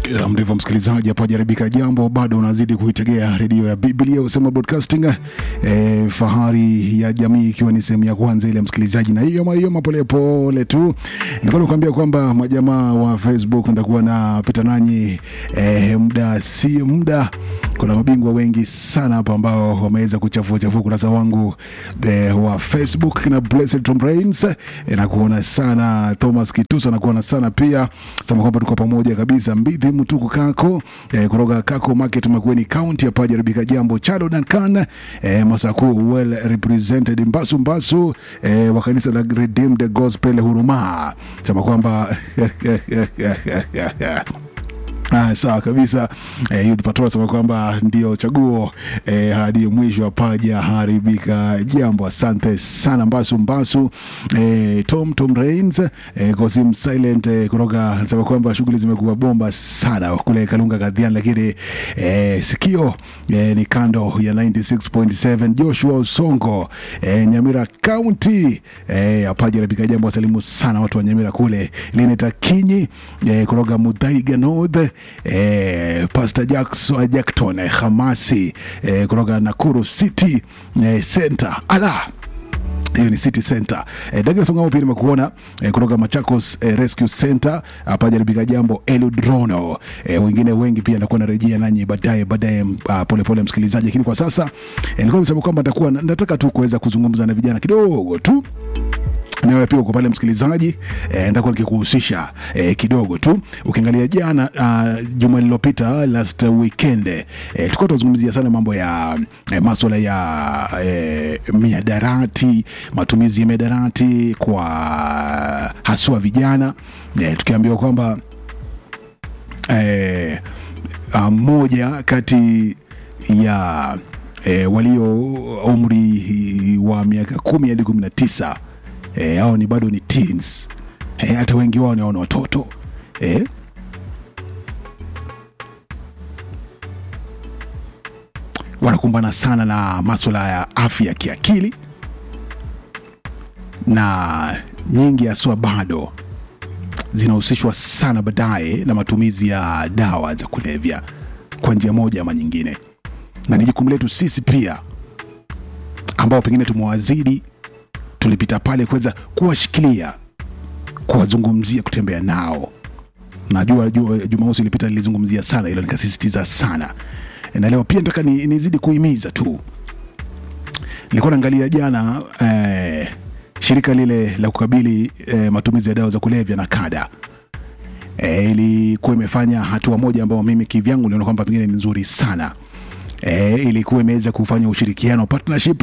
Ya, Ndivyo msikilizaji, hapa jaribika jambo, bado unazidi kuitegea redio ya Biblia usema broadcasting e, fahari ya jamii, ikiwa ni sehemu ya kwanza ile msikilizaji, na hiyo hiyo polepole tu nilikuwa nakwambia kwamba majamaa wa Facebook nitakuwa napita nanyi e, muda si muda. Kuna mabingwa wengi sana hapa ambao wameweza kuchafua chafua ukurasa wangu e, wa Facebook na Blessed Tom Brains e, nakuona sana Thomas Kitusa, nakuona sana pia sema kwamba tuko pamoja kabisa mbithi mtuku kako eh, kutoka kako market Makueni County hapa jaribika jambo Chado Duncan eh, Masaku well represented Mbasu Mbasu eh, wa kanisa la Redeemed Gospel Huruma sema kwamba Ah, sawa kabisa eh, Youth Patrol anasema kwamba ndio chaguo eh, hadi mwisho wa paja haribika jambo. Asante sana Mbasu Mbasu eh, Tom Tom Rains eh, Kosim Silent eh, kutoka anasema kwamba shughuli zimekuwa bomba sana kule Kalunga Kadhian, lakini eh, sikio eh, ni kando ya 96.7 Joshua Usongo eh, Nyamira County eh, apaja haribika jambo. Wasalimu sana watu wa Nyamira kule Lineta Kinyi eh, kutoka Mudhaiga North eh, Pastor Jackson Jackton eh, Hamasi eh, kutoka Nakuru City eh, Center ala hiyo ni City Center. Eh, Douglas Ongamo pia nimekuona eh, kutoka Machakos eh, Rescue Center hapa jaribika jambo Eludrono. Eh, wengine wengi pia nitakuwa narejea nanyi baadaye baadaye uh, pole pole msikilizaji, lakini kwa sasa eh, nilikuwa nimesema kwamba nitakuwa nataka tu kuweza kuzungumza na vijana kidogo tu nawe pia uko pale msikilizaji eh, nitakuwa nikikuhusisha eh, kidogo tu. Ukiangalia jana uh, juma lililopita last weekend eh, tulikuwa tunazungumzia sana mambo ya eh, maswala ya eh, miadarati, matumizi ya miadarati kwa haswa vijana eh, tukiambiwa kwamba eh, uh, moja kati ya eh, walio umri wa miaka kumi hadi kumi na tisa eh, hao ni bado ni teens eh, hata wengi wao ni wao ni watoto eh. wanakumbana sana na maswala ya afya ya kiakili na nyingi haswa bado zinahusishwa sana baadaye na matumizi ya dawa za kulevya kwa njia moja ama nyingine, na ni jukumu letu sisi pia ambao pengine tumewazidi tulipita pale kuweza kuwashikilia, kuwazungumzia, kutembea nao. Najua jua- Jumamosi ilipita nilizungumzia sana hilo, nikasisitiza sana, na leo pia nataka ni, nizidi kuhimiza tu. Nilikuwa naangalia jana eh, shirika lile la kukabili eh, matumizi ya dawa za kulevya na kada eh, ilikuwa imefanya hatua moja ambayo mimi kivyangu niliona kwamba pengine ni nzuri sana eh, ilikuwa imeweza kufanya ushirikiano partnership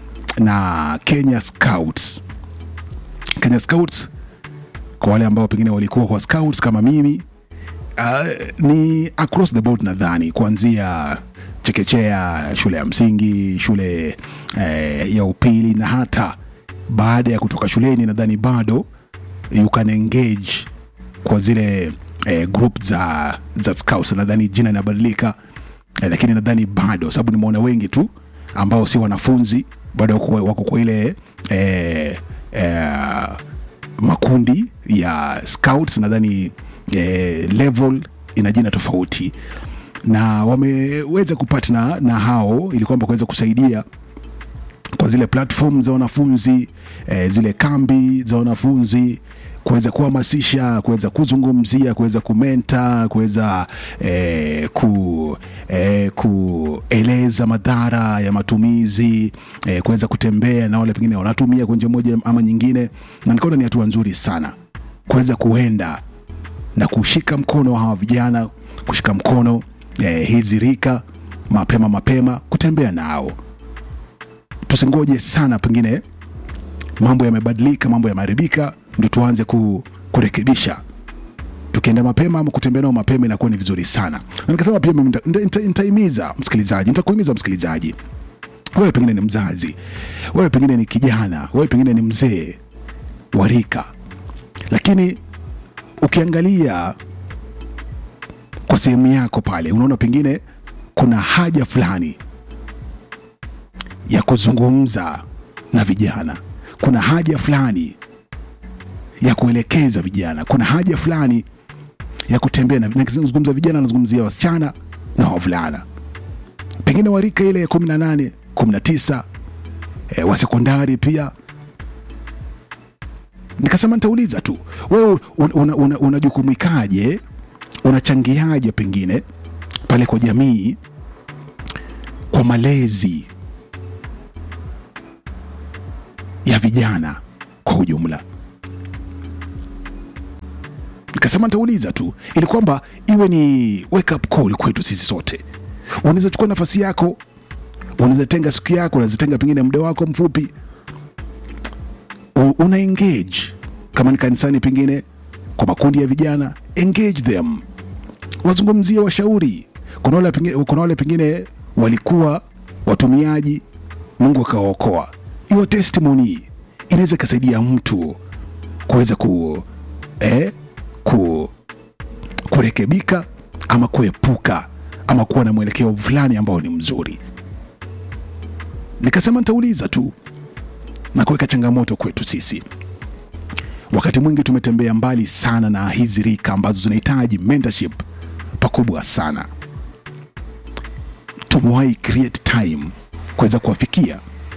na Kenya Scouts. Kenya Scouts kwa wale ambao pengine walikuwa kwa scouts kama mimi uh, ni across the board nadhani, kuanzia chekechea, shule ya msingi, shule eh, ya upili na hata baada ya kutoka shuleni, nadhani bado you can engage kwa zile eh, group za, za scouts. Nadhani jina linabadilika eh, lakini nadhani bado, sababu nimeona wengi tu ambao si wanafunzi bado wako wako kwa ile eh, eh, makundi ya scouts nadhani eh, level ina jina tofauti na wameweza kupatna na hao ili kwamba kuweza kusaidia kwa zile platform za wanafunzi eh, zile kambi za wanafunzi kuweza kuhamasisha, kuweza kuzungumzia, kuweza kumenta, kuweza eh, ku, eh, kueleza madhara ya matumizi eh, kuweza kutembea na wale pengine wanatumia kwa njia moja ama nyingine, na nikaona ni hatua nzuri sana kuweza kuenda na kushika mkono wa hawa vijana, kushika mkono eh, hizi rika mapema mapema, kutembea nao tusingoje sana, pengine mambo yamebadilika, mambo yameharibika, ndio tuanze ku, kurekebisha. Tukienda mapema ama kutembea nao mapema inakuwa ni vizuri sana, na nikasema pia mimi nita- nita- nitahimiza msikilizaji, nitakuhimiza msikilizaji, wewe pengine ni mzazi, wewe pengine ni kijana, wewe pengine ni mzee wa rika, lakini ukiangalia kwa sehemu yako pale, unaona pengine kuna haja fulani ya kuzungumza na vijana, kuna haja fulani ya kuelekeza vijana, kuna haja fulani ya kutembea na nikizungumza vijana nazungumzia wasichana na wavulana pengine warika ile ya kumi na nane kumi na tisa e, wa sekondari pia nikasema nitauliza tu wewe unajukumikaje una, una, una unachangiaje pengine pale kwa jamii kwa malezi ya vijana kwa ujumla nikasema nitauliza tu ili kwamba iwe ni wake up call kwetu sisi sote unaweza chukua nafasi yako unaweza tenga siku yako unaweza tenga pengine muda wako mfupi U- una engage kama ni kanisani pengine kwa makundi ya vijana engage them wazungumzie washauri kuna wale pengine, kuna wale pengine walikuwa watumiaji mungu akawaokoa hiyo testimony inaweza ikasaidia mtu kuweza ku, eh, ku, kurekebika ama kuepuka ama kuwa na mwelekeo fulani ambao ni mzuri nikasema nitauliza tu na kuweka changamoto kwetu sisi wakati mwingi tumetembea mbali sana na hizi rika ambazo zinahitaji mentorship pakubwa sana tumewahi create time kuweza kuwafikia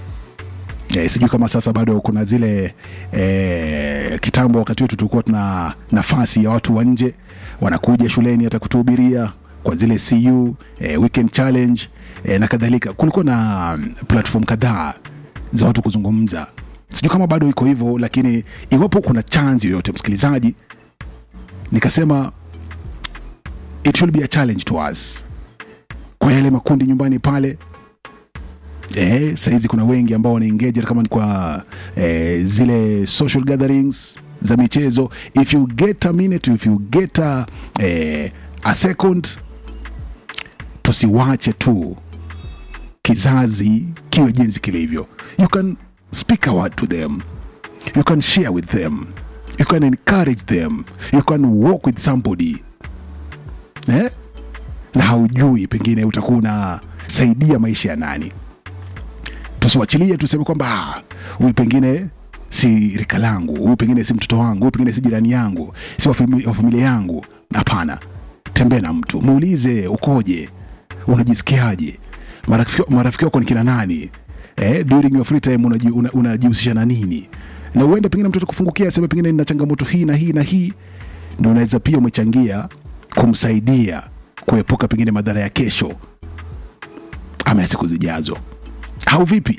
e, sijui kama sasa bado kuna zile e, kitambo wakati wetu tulikuwa tuna nafasi ya watu wa nje wanakuja shuleni hata kutuhubiria kwa zile cu e, weekend challenge e, na kadhalika kulikuwa na mm, platform kadhaa za watu kuzungumza sijui kama bado iko hivyo lakini iwapo kuna chanzi yoyote msikilizaji nikasema it should be a challenge to us kwa yale makundi nyumbani pale eh, sahizi kuna wengi ambao wanaengage kama ni kwa eh, zile social gatherings za michezo if you get a minute if you get a, eh, a second tusiwache tu kizazi kiwe jinsi kilivyo you can speak a word to them you can share with them you can encourage them you can walk with somebody eh? na haujui pengine utakuwa unasaidia maisha ya nani tusiwachilie tuseme kwamba "Ah, huyu pengine si rika langu huyu pengine si mtoto wangu huyu pengine si jirani yangu si wa fami- wa familia yangu hapana tembea na mtu muulize ukoje unajisikiaje marafiki marafiki wako ni kina nani eh, during your free time unaji- una- unajihusisha na nini na uende pengine mtoto kufungukia aseme pengine nina changamoto hii na hii na hii ndio unaweza pia umechangia kumsaidia kuepuka pengine madhara ya kesho ama ya siku zijazo au vipi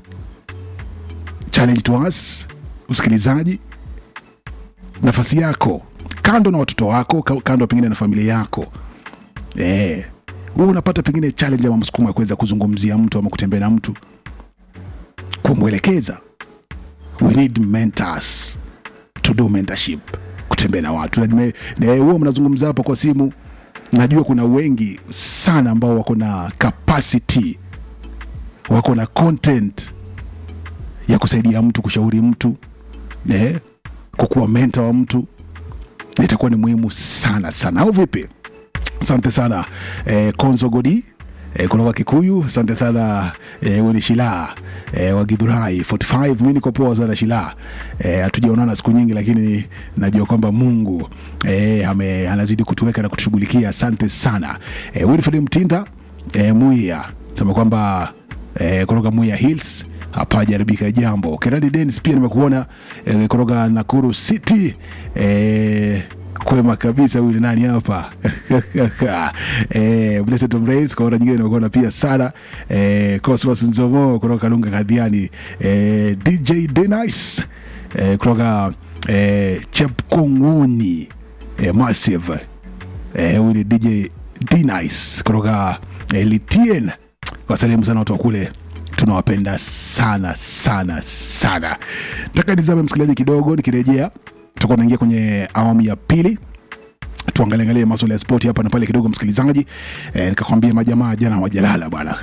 challenge to us msikilizaji nafasi yako kando na watoto wako ka- kando pengine na familia yako eh, wewe unapata pengine challenge ama msukumo ya kuweza kuzungumzia mtu ama kutembea na mtu kumwelekeza we need mentors to do mentorship kutembea na watu na nime- na huwa mnazungumza hapa kwa simu najua kuna wengi sana ambao wako na capacity wako na content ya kusaidia mtu kushauri mtu eh, kukuwa menta wa mtu na itakuwa ni muhimu sana sana au vipi asante sana eh, konzo godi eh, kutoka kikuyu asante sana eh, weni shilaa eh, wa gidhurai 45 mi niko poa sana shilaa eh, hatujaonana siku nyingi lakini najua kwamba mungu eh, ame, anazidi kutuweka na kutushughulikia asante sana eh, wilfred mtinda eh, muia sema kwamba eh, kutoka muia hills hapajaribika jambo kenadi denis pia nimekuona eh, kutoka nakuru city eh, kwema kabisa huyu ni nani hapa eh, Blessed Tom Rains kwa mara nyingine nimekuona pia sana eh, Cosmos Nzomo kutoka Lunga Kadhiani eh, DJ Denice eh, kutoka eh, Chepkong'uni eh, Massive eh, huyu ni DJ Denice kutoka eh, Litien wasalimu sana watu wa kule tunawapenda sana sana sana taka nizame msikilizaji kidogo nikirejea tutakuwa naingia kwenye awamu ya pili tuangalie angalie masuala ya spoti hapa na pale kidogo msikilizaji e, nikakwambia majamaa jana wajalala bwana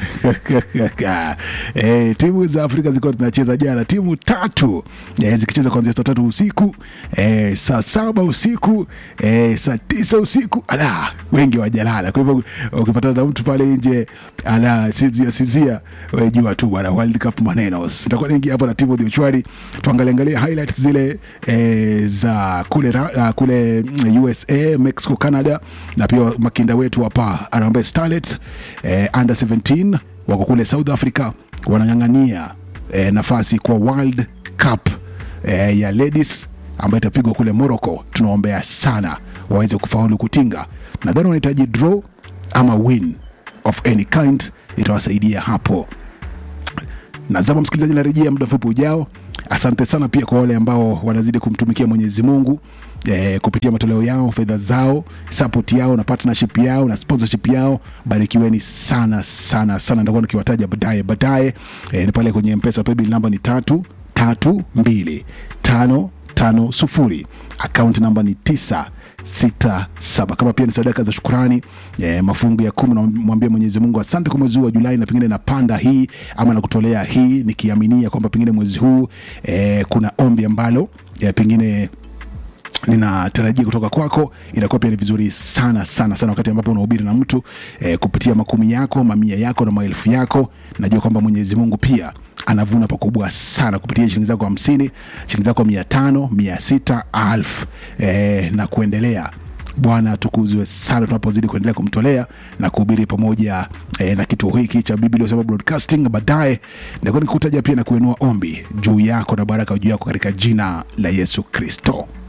e, timu za afrika zilikuwa tunacheza jana timu tatu e, zikicheza kuanzia saa tatu usiku e, saa saba usiku e, saa tisa usiku ala wengi wajalala. Kwa hivyo ukipatana na mtu pale nje anasinzia sinzia, wewe jua tu bwana, World Cup maneno. Nitakuwa naingia hapo na Timothy Ochwari, tuangalie angalia highlights zile eh, za kule ra- ah, kule mm, USA, Mexico, Canada na pia makinda wetu hapa Harambee Starlets eh, under 17 wako kule South Africa wanang'ang'ania eh, nafasi kwa World Cup eh, ya ladies ambayo itapigwa kule Morocco. Tunaombea sana waweze kufaulu kutinga. Nadhani wanahitaji draw ama win of any kind, itawasaidia hapo. Nazama msikilizaji, narejea muda mfupi ujao. Asante sana pia kwa wale ambao wanazidi kumtumikia Mwenyezi Mungu eh, kupitia matoleo yao, fedha zao, support yao na partnership yao na sponsorship yao. Barikiweni sana sana sana, nitakuwa nikiwataja baadaye baadaye. Eh, ni pale kwenye Mpesa paybill namba ni tatu tatu mbili tano tano sufuri akaunti namba ni tisa sita saba kama pia ni sadaka za shukurani eh, mafungu ya kumi namwambia mwenyezi mungu asante kwa mwezi huu wa julai na pengine napanda hii ama nakutolea hii nikiaminia kwamba pengine mwezi huu eh, kuna ombi ambalo eh, pengine ninatarajia kutoka kwako inakuwa pia ni vizuri sana sana sana wakati ambapo unahubiri na mtu eh, kupitia makumi yako mamia yako na maelfu yako najua kwamba mwenyezi mungu pia anavuna pakubwa sana kupitia shilingi zako hamsini shilingi zako mia tano mia sita alfu eh, na kuendelea bwana atukuzwe sana tunapozidi kuendelea kumtolea na kuhubiri pamoja eh, na kituo hiki cha biblia Usema broadcasting baadaye nitakuwa nikutaja pia na kuinua ombi juu yako na baraka juu yako katika jina la yesu kristo